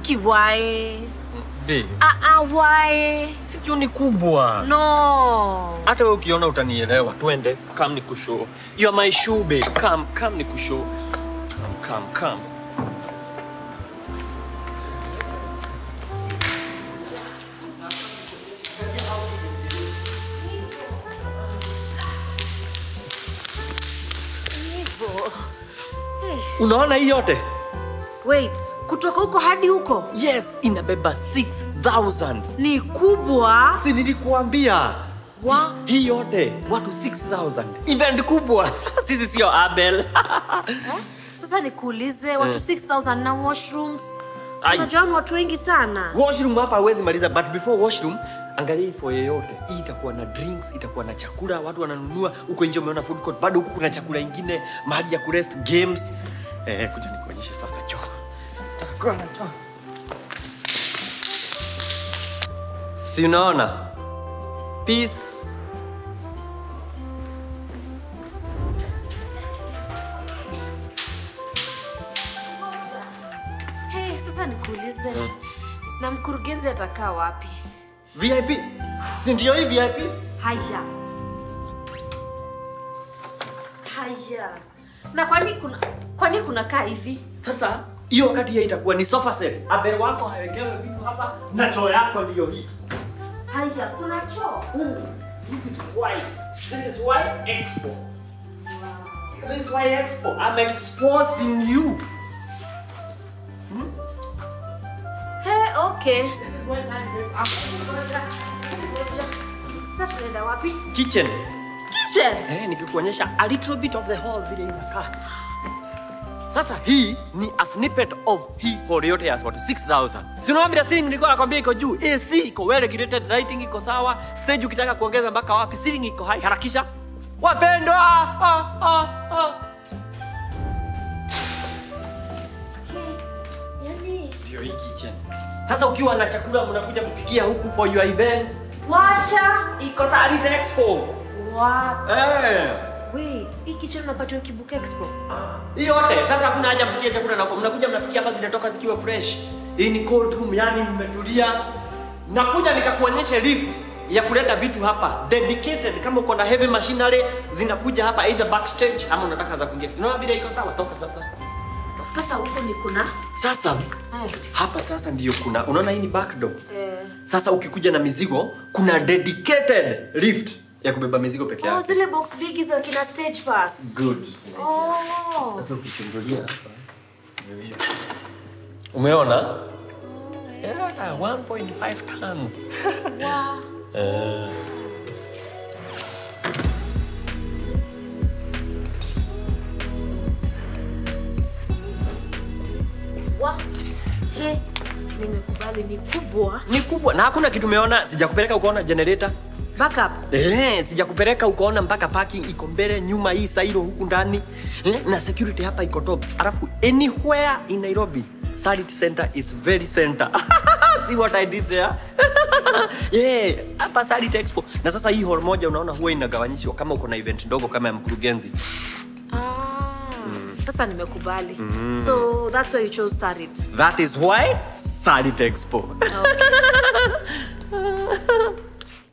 Aki why? Babe, Ah ah why? sijui ni kubwa. No. Hata wewe ukiona utanielewa. Twende, come ni kushow. You are my shoe babe. Come, come ni kushow. Come, come, come. Hivyo. Unaona hii yote? Wait, kutoka huko hadi huko Yes, inabeba 6000. ni kubwa. Si nilikuambia. Wa Hii yote watu 6000. Event kubwa. Sisi sio Abel. sasa nikuulize watu Eh. 6000 na washrooms. Ai. Unajua ni watu wengi sana. Washroom hapa hawezi maliza, but before washroom, angalia hii foyer yote. Hii itakuwa na drinks, itakuwa na chakula, watu wananunua. Huko nje umeona food court, bado huku kuna chakula ingine, mahali ya kurest games. Eh, kuja nikuonyeshe sasa choo. Takuwa na choo. Si unaona? Peace. Hey, sasa nikuulize. Na mkurugenzi atakaa wapi? VIP. Si ndio hii VIP? Haya. Haya. Na kwani kuna kwani kuna kaa hivi? Sasa hiyo wakati hiyo itakuwa ni sofa set. Abel wako hawekewe vitu hapa na choo yako ndio hii. Haya, kuna choo. This is why. This is why Expo. This is why Expo. I'm exposing you. Hey, okay. This is why I'm Ngoja. Ngoja. Sasa tunaenda wapi? Kitchen. Kitchen. Eh, nikikuonyesha a little bit of the hall vile inakaa. Sasa hii ni a snippet of hii hall yote ya watu 6000. Tunaona bila ceiling nilikuwa nakwambia iko juu. AC iko well regulated, lighting iko sawa. Stage ukitaka kuongeza mpaka wapi? Ceiling iko high. Harakisha. Wapendwa. Ah, ah, ah. Yaani, Ndio hii kitchen. Sasa ukiwa na chakula mnakuja kupikia huku for your event. wacha. Iko Sarit Expo. Wow. Eh. Wait, hii kitchen unapatiwa Kibuka Expo. Hii yote sasa hakuna haja mpikie chakula na mnakuja mnapikia hapa zinatoka zikiwa fresh. Hii ni cold room yani mmetulia. Nakuja nikakuonyesha lift ya kuleta vitu hapa dedicated kama uko na heavy machinery zinakuja hapa either backstage ama unataka za kuingia. Unaona vile iko sawa toka sasa. Sasa huko ni kuna Sasa eh, hapa sasa ndio kuna unaona hii ni back door. eh. Sasa ukikuja na mizigo kuna dedicated lift ya kubeba mizigo peke Oh, yake. zile box bigi za kina stage pass. Good. Oh. Sasa ukichungulia hapa. ndio hiyo. Umeona? Yeah, 1.5 tons. Wow. Wa. He, nimekubali ni kubwa. Ni kubwa na hakuna kitu umeona, sijakupeleka ukaona generator. Backup. Eh, sijakupeleka ukaona mpaka parking iko mbele nyuma hii sairo huku ndani. Eh, na security hapa iko tops. Alafu anywhere in Nairobi, Sarit Center is very center. See what I did there? yeah, hapa Sarit Expo. Na sasa hii hall moja unaona huwa inagawanyishwa kama uko na event ndogo kama ya mkurugenzi. Ah. Sasa nimekubali. So that's why you chose Sarit. That is why Sarit Expo. Okay.